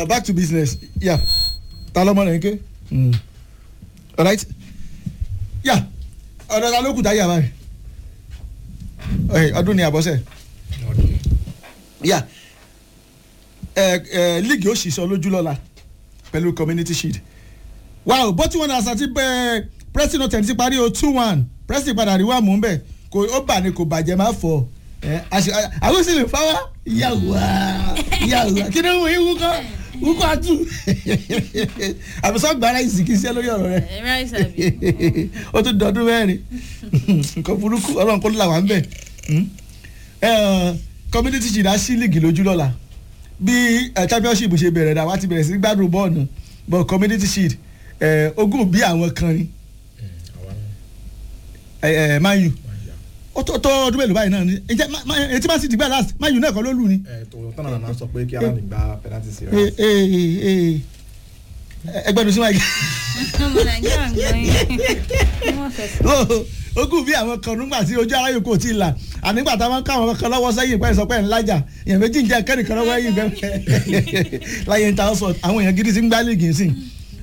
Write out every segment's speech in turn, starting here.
uh, back to business yeah ta lọmọ rẹ nke mm. alright yeah ọ̀dọ̀ ta ló kù tá yà báyìí Ẹ, ọdún ni àbọ̀sẹ̀ yeah ẹ ẹ league ó sì sọ lójú lọ́la pẹ̀lú community shield wow bó tí wọn náà sàti bẹ pressing hotel ti parí o two one pressing padà rí wà mú bẹ kò ó bà ní kò bàjẹ́ má fọ ẹ àṣẹ àwọn sì lè fáwá yàwá yàwá kí ni wọ́n yín wúkọ́ wúkọ́ àtú àbùsọ̀ gbára ìsìnkì sí ẹ lórí ọ̀rọ̀ rẹ ẹ ráìsì àbí. ó tún dọdún mẹ́rin nǹkan burúkú ọlọ́run kó là wá ń bẹ̀ community shield á sí league lójú lọ́la bí eh, championship ṣe bẹ̀rẹ̀ dà wá ti bẹ̀rẹ̀ sí gbádùn bọ́ọ̀nù but community shield eh, ogún bí àwọn kan ni eh, eh, man u ó tó tó ọdún mélòó báyìí náà ni ǹjẹ́ Ma- Ma- etí man city gbà last man u náà kọ́ ló lù ni. tọ́nà náà sọ pé kí aláàbí gba penalty sí Eh, eh, eh, eh. ẹgbẹ́nu sí wáyé. ọmọ nàìjíríà ń gbọ́ yín wọ́n fẹsẹ̀. ogún bí àwọn kan nígbà tí ojú aráyò kò tí ì là ànígbà táwọn káwọn kan lọ́wọ́ sẹ́yìn pẹ́ sọ pé ẹ̀ ń lájà èèyàn méjì ń jẹ́ kẹ́nìkan lọ́wọ́ ẹ̀yìn bẹ́ẹ̀ láyé ń ta ọ̀sọ̀ àwọn èèyàn gidi ti ń gbá líìgì sí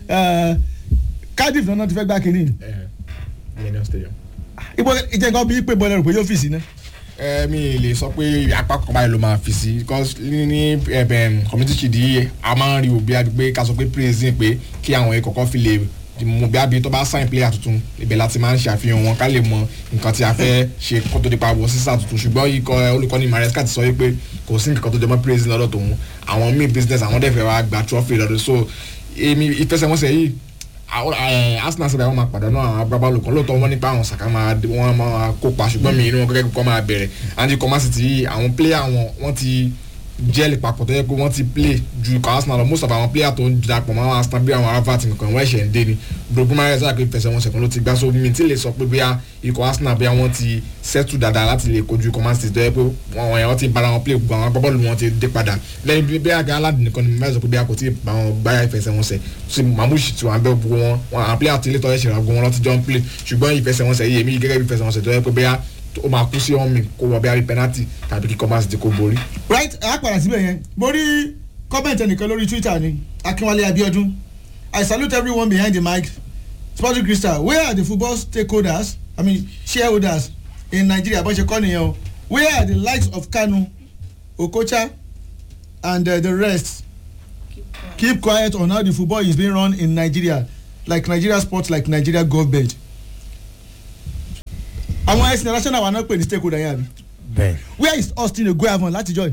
Cardiff náà ti fẹ́ gbá kínní millennium stadium. ibo ìjẹ́ngàn bíi pé bọ́lẹ̀ rò pé yóò fìsì náà. ẹ mi lè sọ pé apá kan báyìí ló máa fi sí because ní ní ẹbẹ community shield yìí a máa ń rí òbí àbí pé ká sọ pé praising pé kí àwọn ẹ̀ kọ̀ọ̀kan fi lè mú bí àbí tó bá sign player tuntun ibẹ̀ láti máa ń ṣàfihàn wọn ká lè mọ nǹkan tí a fẹ́ ṣe kó tó di pa wọ sísà tuntun ṣùgbọ́n ikọ̀ olùkọ́ni Maresca ti sọ wípé kò sí nǹkan tó jẹ mọ́ praising lọ́dọ̀ tòun àwọn míì business àwọn dẹ̀ fẹ́ wá gba trophy lọ́dọ̀ so èmi ìfẹsẹ̀wọnsẹ̀ yìí àwọn, eh, Arsenal sọ̀rọ̀ àwọn máa pàdánù àwọn agbábọ́ọ̀lù kan lóòótọ́ wọ́n nípa àwọn Saka máa wọ́n máa kópa ṣùgbọ́n mi inú wọn gẹ́gẹ́ kọ́ máa bẹ̀rẹ̀ àti kọ́má sì ti àwọn player wọn wọ́n ti jẹ́ẹ̀lì papọ̀ tó yẹ pé wọ́n ti play ju ikọ̀ Arsenal lọ most of àwọn player tó ń darapọ̀ mọ́ àwọn Arsenal bí àwọn Havertz nǹkan wọ́n ẹ̀ṣẹ̀ ń dé ni Bruno Mares àgbẹ̀ fẹsẹ̀ wọn sẹ̀kún ló ti gbá so mi tí lè sọ pé bóyá ikọ̀ Arsenal bóyá wọ́n ti settle dáadáa láti lè kojú ikọ̀ Man City tó yẹ pé wọ́n wọ́n ti bára wọn play gbogbo àwọn agbábọ́ọ̀lù wọn ti dé padà lẹ́yìn bí bí àgbẹ̀ aládùn nìkan ni mẹ́rin sọ pé bí a kò tí ì bá wọn gbáyà ìfẹsẹ̀wọnsẹ̀ tí mamushi tí wọn bẹ gbogbo wọn wọn àwọn player tí ilé tọ́ ẹ̀ṣẹ̀ rà gbogbo wọn lọ́ti jọ ń play ṣùgbọ́n ìfẹsẹ̀wọnsẹ̀ yìí èmi gẹ́gẹ́ bí ìfẹsẹ̀wọnsẹ̀ tó yẹ pé bóyá ó máa kú sí ọ̀mì kó wọ bí i penalty tàbí kí kọ́másì ti kó borí. right a padà síbẹ̀ yẹn mo rí comment ẹnìkan lórí Twitter ni Akínwálé Abíọ́dún I salute everyone behind the mic Sporting Crystal where are the football stakeholders I mean shareholders in Nigeria bọ́n ṣe kọ́ nìyẹn o where are the likes of Kanu Okocha and uh, the rest keep quiet on how the football is being run in Nigeria like Nigeria sports like Nigeria government àwọn ex national wa náà pè ní stakeholder yẹn àbí bẹ́ẹ̀ where is Austin Egoavon láti join.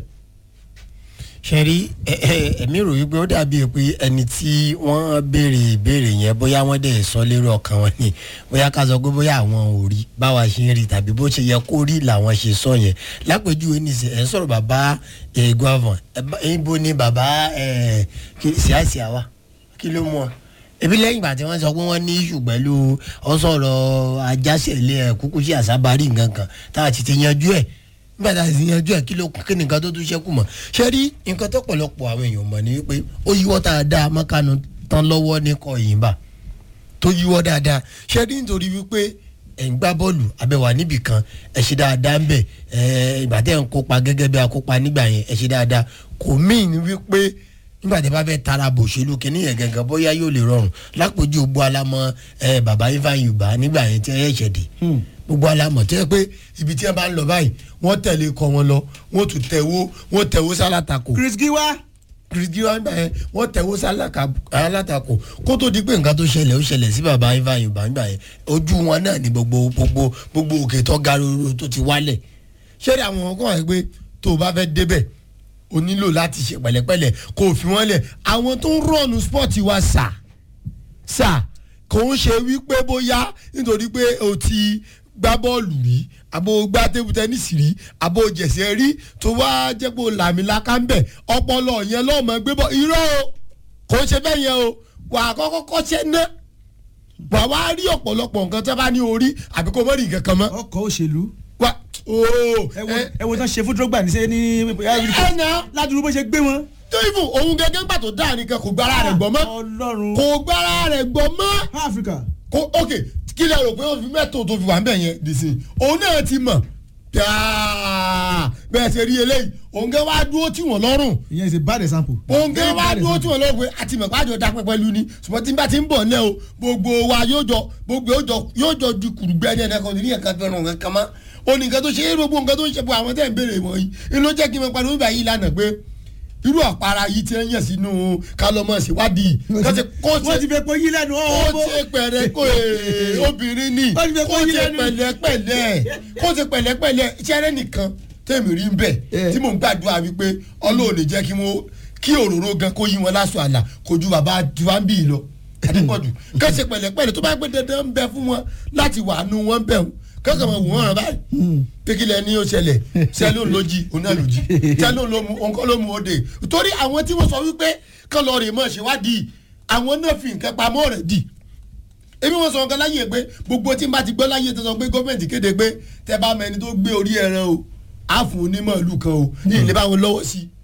ṣe rí ẹ- ẹ- ẹ̀mí rò wípé ó dàbí pé ẹni tí wọ́n béèrè ìbéèrè yẹn bóyá wọ́n dẹ̀ sọ lérò ọkàn wọn ni bóyá ká sọ pé bóyá àwọn ò rí báwa ṣe ń rí tàbí bó ṣe yẹ kó rí làwọn ṣe sọ yẹn lápèjúwe nìsín ẹ̀ ń sọ̀rọ̀ bàbá Egoavon ibo ni bàbá ṣíàṣìà wa kí ló mú ọ ebi lẹ́yìn ìgbà tí wọ́n sọ pé wọ́n ní ìṣù pẹ̀lú ọ̀sọ̀rọ̀ ajásẹ̀lẹ̀ kúkú sí àsábárì nǹkan kan tá a ti ti yanjú ẹ̀ nígbà tá a ti yanjú ẹ̀ kí ló kí ni nǹkan tó tún ṣẹ́kù mọ́ ṣé rí nǹkan tó pọ̀lọpọ̀ àwọn èèyàn mọ̀ ní wípé ó yíwọ́ tá a dá mọ́kánu tán lọ́wọ́ ní kọ́ ìyìnbá tó yíwọ́ dáadáa ṣé rí nítorí wípé ẹ̀ ń gbá bọ́ọ̀lù abẹ́wà níbì kan ẹ̀ ṣe dáadáa ń bẹ̀ ẹ̀ ìgbà tẹ́ ń kópa gẹ́gẹ́ bí akópa nígbà yẹn ẹ̀ ṣe dáadáa kò míì ní wípé nígbà tí a bá fẹ́ tara bòṣèlú kìíní yẹn gangan bóyá yóò lè rọrùn lápòjú gbogbo alamọ ẹ bàbá Ivan Yuba nígbà yẹn tí ẹ ṣẹ̀ dé gbogbo alamọ tí ẹ pé ibi tí ẹ bá ń lọ báyìí wọ́n tẹ̀lé kọ́ wọn lọ wọ́n tún tẹ̀wó wọ́n tẹ̀wó sálátakò Chris Giwa kìrìtì wọn gbà yẹn wọ́n tẹ̀wó sálátakò kó tó di pé nǹkan tó ṣẹlẹ̀ ó ṣẹlẹ̀ sí bàbá Ivan Yuba nígbà yẹn ojú wọn náà ni gbogbo gbogbo gbogbo òkè tó ga roro tó ti wálẹ̀ ṣé àwọn ọkọ̀ wáyé pé tó o bá fẹ́ débẹ̀ o nílò láti ṣe pẹ̀lẹ́pẹ̀lẹ́ kó o fi wọ́n lẹ̀ àwọn tó ń rọ̀nù spọ́ọ̀tì wa sà sà kò ń ṣe wípé bóyá nítorí pé o ti gbá bọ́ọ̀lù rí àbò gbá tébù tẹ́nísì rí àbò jẹ̀sẹ̀ rí tó wá jẹ́ pé o làmì láká ń bẹ̀ ọpọlọ yẹn lọ́mọ gbé bọ́ irọ́ o kò ń ṣe bẹ́ẹ̀ yẹn o wà á kọ́kọ́ kọ́ṣẹ́ ná wà á wá rí ọ̀pọ̀lọpọ̀ nǹkan tẹ́ bá ní orí àbí kò mọ̀ rí nǹkan kan mọ́ ọkọ̀ òṣèlú wà ooo ẹ wo tán ṣe fún Drogba ní sẹ́ ní ẹ náà ládùúgbò bó ṣe gbé wọn. tó ìfò òun gẹ́gẹ́ ń pàtó dáa nìkan kò gbára rẹ̀ gbọ́ mọ́ Ọlọ́run kò gbára rẹ̀ gbọ́ mọ́ Africa kò ok kí lẹ rò pé ó fi mẹ́tò tó fi wà ń bẹ̀ yẹn dìsìn òun náà ti mọ̀ dáa bẹ́ẹ̀ ṣe rí eléyìí òǹgẹ́ wá dúró tí wọ́n lọ́rùn ìyẹn is a bad example. òǹgẹ́ Very wá bad dúró tí example. wọ́n lọ́rùn pé àti mọ̀ pàjọ dá pẹ́pẹ́ lu ni ṣùgbọ́n tí n bá ti ń bọ̀ náà o gbogbo wa yóò jọ gbogbo yóò jọ yóò jọ di kùrùgbẹ́ ẹni ẹ̀dá kan ní ẹ̀ka fẹ́ràn nǹkan kan mọ́ ó ní nǹkan tó ṣe é gbogbo nǹkan tó ń ṣe fún àwọn tẹ́ ń béèrè wọ̀nyí inú jẹ́ kí n máa pariwo nígbà yìí lánàá pé irú àpárá yìí ti ń yàn sínú kálọ́mọ̀ síwádìí kó ṣe kó wọ́n ti ṣe fẹ́ pé yí lẹ́nu kó ọ̀hún. ṣe pẹ̀rẹ̀ kó ee, obìnrin ni Wọ́n ti fẹ́ kó kó yí ṣe lẹ́nu. pẹ̀lẹ́pẹ̀lẹ́ kó ṣe pẹ̀lẹ́pẹ̀lẹ́ iṣẹ́ nìkan tẹ̀mí rí ń bẹ̀ Eh. tí mò ń gbàdúrà wípé ọlọ́run lè jẹ́ kí wọ́n kí òróró gan kó yí wọn lásù àlà kó ju bàbá tiwáńbì lọ adépọ̀jù kó ṣe pẹ̀lẹ́pẹ̀lẹ́ tó bá gbé dandan ń bẹ fún wọn láti wà nù wọn bẹ̀ wọn kọ́kọ́ mọ̀ wọ́n rán báyìí pékìlẹ̀ ni ó ṣẹlẹ̀ sẹ́lóun ló jí òun náà ló jí sẹ́lóun ló mú òun kọ́ ló mú òde torí àwọn tí wọ́n sọ wípé kọ́ lọ́ọ́ rè mọ̀ ṣèwádìí àwọn náà fi nǹkan pamọ́ rẹ̀ dì ebi wọn sọ nǹkan láyé pé gbogbo tí n bá ti gbọ́ láyé tó sọ pé gọ́ọ̀mẹ̀ntì kéde pé tẹ bá mẹni tó gbé orí ẹran o á fún onímọ̀ ìlú kan o ní ilé bá wọn lọ́wọ́ sí i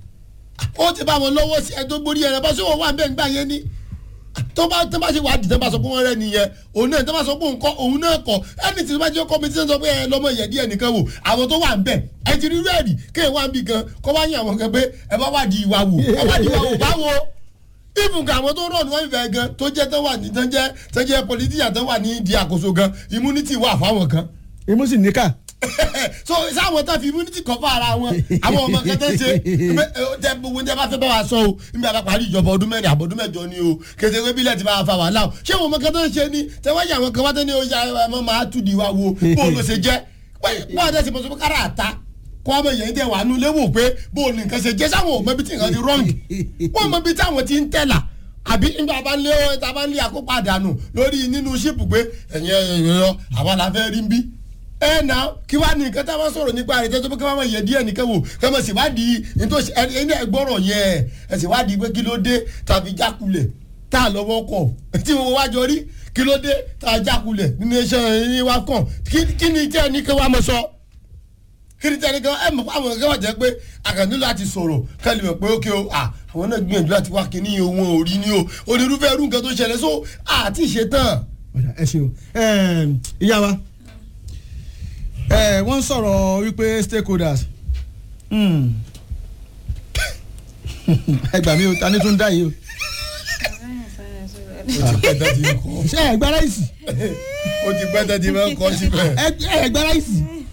ó ti bá wọn lọ́wọ́ sí ẹ tó gbórí ẹran bá sọ wọn wà bẹ́ẹ̀ nígbà yẹn ni tó bá tó bá ṣe wádìí tó bá sọ pé wọ́n rẹ́ nìyẹn òun náà tó bá sọ pé òun kọ́ òun náà kọ́ ẹni tí tó bá jẹ́ kọ́mítì tó sọ pé ẹ lọ́mọ ìyẹ̀dí ẹnìkan wò àwọn tó wà ń bẹ̀ ẹ ti rí rẹ́ẹ̀dì kéèyàn wà ń bì kan kọ́ bá yín àwọn kan pé ẹ bá wádìí ìwà wò ẹ wádìí ìwà wò báwo even ka àwọn tó rọ̀ ní wọ́n fẹ́ gan tó jẹ́ tó wà ní tó jẹ́ tó jẹ́ politician tó wà ní di àkóso gan immunity wà fáwọn kan èmi sì níkà. so sáwọn tó fi immunity kọ́ fún ara wọn àwọn ọmọ kan tó ń ṣe tẹ gbogbo tẹ bá fẹ́ bá wa sọ o níbi àbá parí ìjọba ọdún mẹ́rin àbọ̀ ọdún mẹ́jọ ni o kété pé bílẹ̀ ti bá wa fa wàhálà o ṣé àwọn ọmọ kan tó ń ṣe ni tẹ wáyé àwọn kan wá tó ní o ya ẹ máa tú di wa wo bó o lọ ṣe jẹ́ bó o tẹ ṣe mọ̀ sọ pé kára àta kó ọmọ yẹn tẹ wà nú léwò pé bó o nìkan ṣe jẹ́ sáwọn ò mọ ibi tí nǹkan ti wrong wọ́n mọ ibi táwọn ti ń tẹ̀là àbí nígbà bá ń lé ọ tá a bá ń lé àkópa àdánù lórí nínú ṣíìpù pé ẹ̀yin ẹ̀yin lọ àwa la fẹ́ rí ń bí ẹ nà kí wàá ní nǹkan tá a bá sọ̀rọ̀ nípa rẹ̀ tẹ́tọ́ pé kí wọ́n máa yẹ díẹ̀ nìkan wò kí wọ́n sì wádìí nítòsí ẹni ẹgbọ́rọ̀ yẹn ẹ sì wádìí pé kí ló dé tàbí jákulẹ̀ tá a lọ́wọ́ kọ̀ tí wọ́n wá jọ rí kí ló dé tá a jákulẹ̀ nínú iṣẹ́ yín wá kàn kí ni tí ẹni kí wàá mọ̀ sọ kí ni tí ẹni kí ẹ mọ̀ fún àwọn kí wọ́n jẹ́ pé àkàndú láti sọ̀rọ̀ kẹ́lí mọ̀ pé ókè o à àwọn náà gbìyànjú láti wá kíní wọn ò rí ní o onírúfẹ́ irú nǹkan tó ṣẹlẹ̀ so àti ìṣetán. ẹ ṣe o ìyá wa ẹ wọ́n sọ̀rọ̀ wípé stakeholders Hmm. ẹ gbà mí o ta ni tún dá yìí o ṣé ẹ gbá ráìsì ó ti pẹ́ tẹ́tí máa ń kọ́ síbẹ̀. ẹ ẹ gbá ráìsì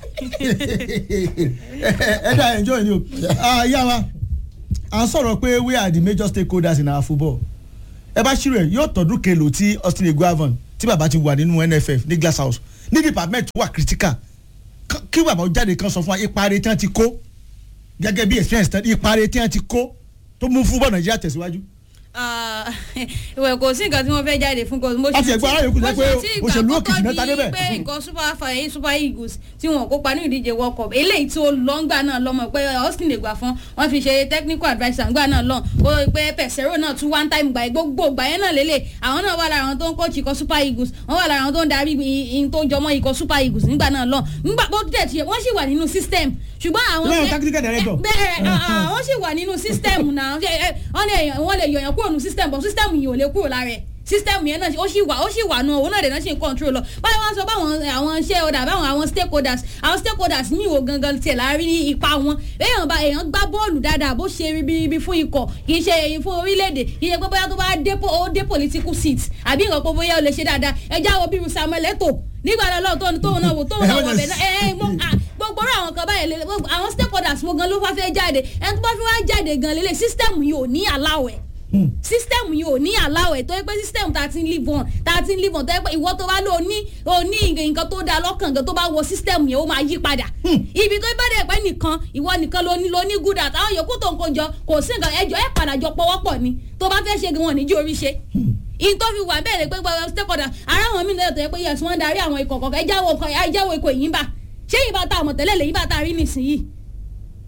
ẹ dá enjoy ni o Ah, ìyá wa à ń sọ̀rọ̀ pé we are the major stakeholders in our football ẹ bá ṣírò ẹ yóò tọdún kelo tí Austin Eguavoen tí bàbá ti wà nínú NFF ní Glass House ní department wà critical K- kí bàbá ó jáde kan sọ fún wa ipa rẹ̀ tí wọ́n ti kó gẹ́gẹ́ bí experience tán ipa rẹ̀ tí wọ́n ti kó tó mú fúbọ̀ Nàìjíríà tẹ̀síwájú. Ah, ìwẹ̀ kò sí nǹkan tí wọ́n fẹ́ jáde fún kò mo Láti ẹ̀gbọ́n aráyè kù jẹ́ pé òṣèlú òkìtì náà ta débẹ̀. pé nǹkan super fire super eagles tí wọn kópa ní ìdíje world cup eléyìí tí ó lọ ńgbà náà lọ́mọ pé austin lè gbà fún wọn fi ṣe technical adviser ńgbà náà lọ ó pé pẹ̀sẹ̀rò náà tún one time gbà gbogbo gbà yẹn náà lélẹ̀ àwọn náà wà lára àwọn tó ń coach ikọ̀ super eagles wọ́n wà lára àwọn tó ń darí ihun tó jọmọ́ ikọ̀ super eagles nígbà náà lọ nígbà bó tẹ̀ tiẹ̀ wọ́n sì wà nínú system ṣùgbọ́n àwọn Láwọn tactical director. bẹ́ẹ̀ àwọn sì wà nínú system náà Ṣé, ẹ, wọ́n lè wọ́n lè yọ̀yàn kúrò nínú system but system yìí ò lè kúrò lára ẹ̀ system yẹn náà ó sì wà ó sì wà nù òun náà lè náà ṣe ń control lọ báyìí wọ́n sọ báwọn àwọn shareholder báwọn àwọn stakeholders àwọn stakeholders ní ìwò gangan tiẹ̀ láàrin ní ipa wọn èèyàn bá èèyàn gbá bọ́ọ̀lù dáadáa bó ṣe ribiribi fún ikọ̀ kì í ṣe èyí fún orílẹ̀-èdè kì í ṣe pé bóyá tó bá dé po- ó dé political seat àbí nǹkan pé bóyá ó lè ṣe dáadáa ẹjá wo bíru Samuel Eto'o nígbà lọ́wọ́ tó tóun náà wò tóun náà wọ̀ bẹ̀ náà ẹ ẹ mo à, gbogbo ọ̀rọ̀ àwọn kan báyìí lélẹ̀ gbogbo àwọn stakeholders mo gan ló fà fẹ́ jáde ẹni tó bá fi wá jáde gan lélẹ̀ system yìí ò ní aláwẹ̀ system yìí ò ní aláwẹ̀ tó yẹ pé system tá a ti ń live on tá a ti ń live on tó yẹ pé ìwọ tó bá lò ní ò ní nǹkan tó dáa lọ́kàn gan tó bá wọ system yẹn ó máa yí padà ibi tó bá dẹ̀ pé nìkan ìwọ nìkan ló ní ló ní good at àwọn yòókù tó ń kó jọ kò sí nǹkan ẹjọ́ ẹ̀ padà jọ pọwọ́pọ̀ ni tó bá fẹ́ ṣe gan wọn níjú orí ṣe in tó fi wà bẹ́ẹ̀ ni pé gbogbo stakeholder ara àwọn mìíràn tó yẹ pé yes wọ́n darí àwọn ikọ̀ kọ̀ọ̀kan ẹjáwó ikọ̀ ẹjáwó ikọ̀ yìí ń bà ṣé yìí bá ta àmọ̀tẹ́lẹ̀ lè yìí bá ta rí nísìnyí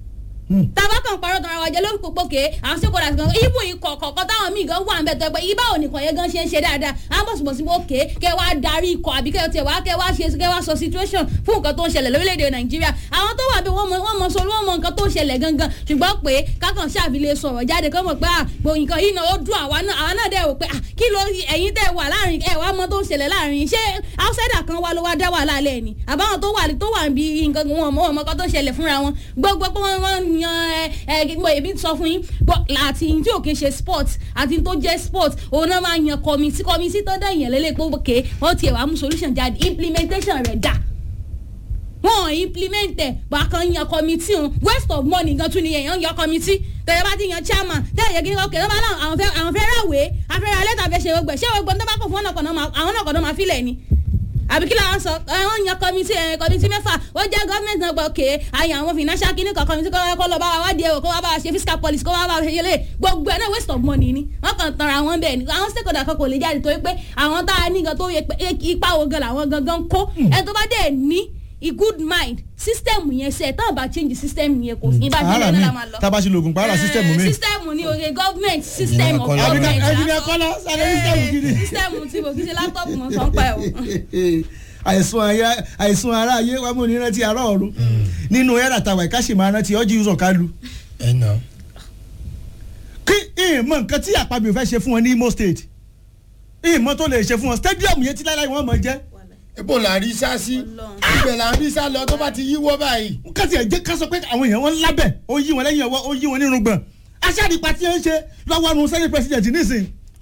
tàbá kan parọ́ tọ́ra wájẹ lórí pòpòkè àwọn stakeholders gan ibù ikọ̀ kọ̀ọ̀kan táwọn míì gan wà ń bẹ̀ tó ẹgbẹ́ ibà òní kan yẹn gan ṣe ń ṣe dáadáa àwọn bọ̀sibọ̀sí òkè kẹ́ wá darí ikọ̀ àbí kẹ́ tiẹ̀ wá kẹ́ wá ṣe kẹ́ wá sọ situation fún nǹkan tó ń ṣẹlẹ̀ lórílẹ̀‐èdè nàìjíríà àwọn tó wà bí wọ́n mọ wọ́n mọ sọ wọ́n mọ nǹkan tó ń ṣẹlẹ̀ gangan ṣùgbọ́n pé kákan ṣàfilẹ̀ sọ̀rọ̀ jáde kọ́ mọ̀ pé àgbo nǹkan yìí náà ó dùn àwa náà àwa náà dẹ̀ wò pé ah, kí ló ẹ̀yin tẹ̀ wà láàrin ẹ̀ wá mọ tó ń ṣẹlẹ̀ láàrin ṣé outsider kan wá ló wá dá wàhálà lẹ̀ ni àbáwọn tó wà tó wà bí nǹkan wọn mọ ọmọ kan tó ń ṣẹlẹ̀ fúnra wọn gbogbo pé wọ́n wọ́n yan ẹ ẹ mo èmi sọ fún yín bọ́ àti tí ò kí ń ṣe sport àti tó jẹ́ sport òun náà máa yan kọ́mítì kọ́mítì tó dẹ̀ yàn lélẹ̀ pé òkè wọ́n tiẹ̀ wá mú solution jáde implementation rẹ̀ dà wọn ò implement ẹ bákan yan committee o waste of money gan tún ni èèyàn yan committee tẹ̀lé bá ti yan chairman tẹ̀lé yẹ kí ni ọkẹ́ lọ́ba náà àwọn fẹ́ àwọn fẹ́ ráwé afẹ́rẹ́ alẹ́ tàbí ṣe gbẹ ṣé gbogbo ní tó bá kọ̀ fún ọ̀nà kọ̀ọ̀nà àwọn náà kọ̀ọ̀nà máa filẹ̀ ni àbí kí làwọn sọ àwọn yan committee ẹ committee mẹ́fà ó jẹ́ gọ́ọ̀mẹ̀ntì náà gbọ́ òkè àyàn àwọn financial clinic kan committee kọ́ kọ́ lọ bá wa wádìí ẹ̀wò kó wá bá wa ṣe fiscal policy kó wá bá wa ṣe yẹlẹ̀ gbogbo ẹ̀ náà waste of money ni wọ́n kàn tanra wọn bẹ́ẹ̀ ni àwọn stakeholder kan kò lè jáde torí pé àwọn tá a ní gan tó yẹ pé ipa wo gan làwọn gangan kó ẹ tó bá dẹ̀ ní a good mind system yẹn sẹ tá a bá change system yẹn kò sí bá ara jẹ́ mi náà la máa lọ. tábà ṣe lògùn pààrà system mi. system ni oye government system of Kọ́lá. government. Engineer Kọ́lá, sáré system gidi. system tí mo kì í ṣe laptop mo sọ ń pa ẹ̀ o. àìsùn ayé àìsùn ara ayé wa mú ní rántí ara ọ̀run nínú ẹ̀rà tàwa ìka sì máa rántí ọjọ́ ìṣọ̀ kálu ẹ nà kí ìmọ̀ nǹkan tí àpapọ̀ fẹ́ ṣe fún wọn ní Imo State ìmọ̀ tó lè ṣe fún wọn stadium yẹn tí láíláí wọn mọ̀ jẹ́ ibo là ń rí sá sí Ọlọ́run. ibẹ̀ là ń rí sá lọ tó bá ti yíwọ́ báyìí. kásì ẹ̀ jẹ́ ká sọ pé àwọn èèyàn wọn lábẹ́ ó yí wọn lẹ́yìn ọwọ́ ó yí wọn nínú gbọ̀n aṣáàdìpá tí ń ṣe lọ́wọ́ ọ̀run sẹ́yìn president nísìn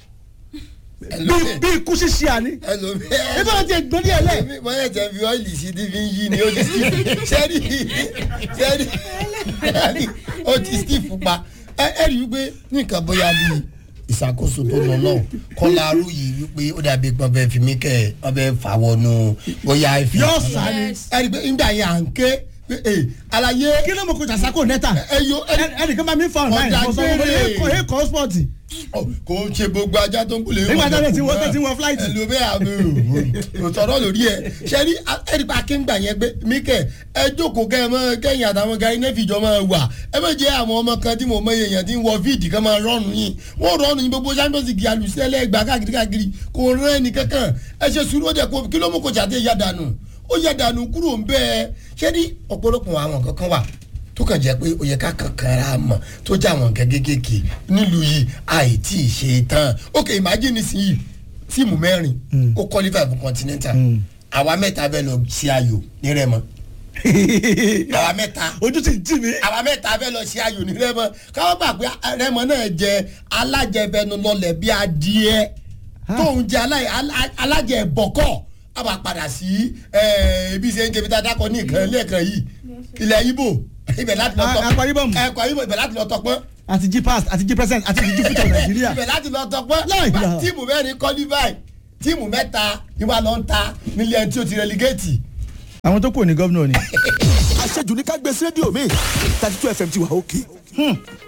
bí bí ikú ṣíṣe àní ẹlòmíì ebi wọn ti gbọ́n díẹ̀ lẹ̀ ẹlòmíì wọ́n yẹ jẹ́ fi ọ́ìlì sí ti fi ń yí ni ó ti sí sẹ́rí sẹ́rí sẹ́rí ó ti sí pupa ẹ ẹ rí i wípé nǹkan bóyá bíi ìṣàkóso tó lọ náà kọ́lá arú yìí wípé ó dàbí pé ọbẹ̀ fi mí kẹ́ ẹ ọbẹ̀ fà wọnú bóyá ìfì. yóò sá ni Yes. ẹ rí i pé nígbà yẹn à ń ké pé ẹ àlàyé kí ló mọ̀ kó jàsákò nẹ́tà ẹ yo ẹ ẹnìkan máa mi fa online Ọ̀dà mo sọ fún mi gbére. èkó èkó sport kò ń ṣe gbogbo ajá tó ń kúlẹ̀ Nígbà tó lè ti wọ- tó ti wọ flight. ẹlòmíì àmì ò tọrọ lórí ẹ ṣẹ́rí ẹ̀rí pa kéńgbà yẹn pé míkẹ́ ẹ jókòó kẹ́ ẹ mọ kẹ́yìn àtàwọn gari náà fìjọ máa wà ẹ má jẹ́ àwọn ọmọ kan tí mo mọ èèyàn tí ń wọ fíìdì kan máa rọ́ọ̀nù yín wọ́n rọ́ọ̀nù yín gbogbo champions league alùsílẹ̀ gbà káàkiri káàkiri kò rán ẹnì kankan ẹ ṣe sùúrù ó dẹ̀ kó kí ló mú kó jáde yá dànù ó yá dànù kúrò ń bẹ́ẹ̀ ṣẹ́rí ọ̀pọ̀lọpọ̀ àwọn kankan wà tó kàn jẹ́ pé ó yẹ ká kankan ra mọ̀ tó jẹ́ àwọn nǹkan kéékèèké nílùú yìí àìtí ṣe tán ok imagine nísìnyí tíìmù mẹ́rin ó qualify fún continental àwa mẹ́ta bẹ́ẹ̀ lọ sí ayò ní rẹ́mọ àwa mẹ́ta ojú ti tì mí àwa mẹ́ta bẹ́ẹ̀ lọ sí ayò ní rẹ́mọ káwọn gbà pé rẹ́mọ náà jẹ alájẹbẹnu lọlẹ̀ bí adìẹ tóun jẹ alá- alá- alájẹ bọ̀kọ̀ a bá padà sí ẹ, ibi ṣe ń jẹ ibi tá a dákọ ní ìkan lẹ́ẹ̀kan yìí ilẹ̀ ibo ibẹ̀ láti lọ A- tọpọ́n Akwa Ibom. ẹ̀kọ́ ibo ibẹ̀ láti lọ tọpọ́n àti jí past àti jí present àti jí future nàìjíríà ibẹ̀ láti lọ tọpọ́n Láì Bá gbà. tíìmù mẹ́rin qualify tíìmù mẹ́ta ni wàá lọ ń ta nílé ẹni tí ó ti relegate. àwọn tó kù ní gómìnà ni. àṣejù ní ká gbé sí rédíò mi thirty two fm ti wà òkè.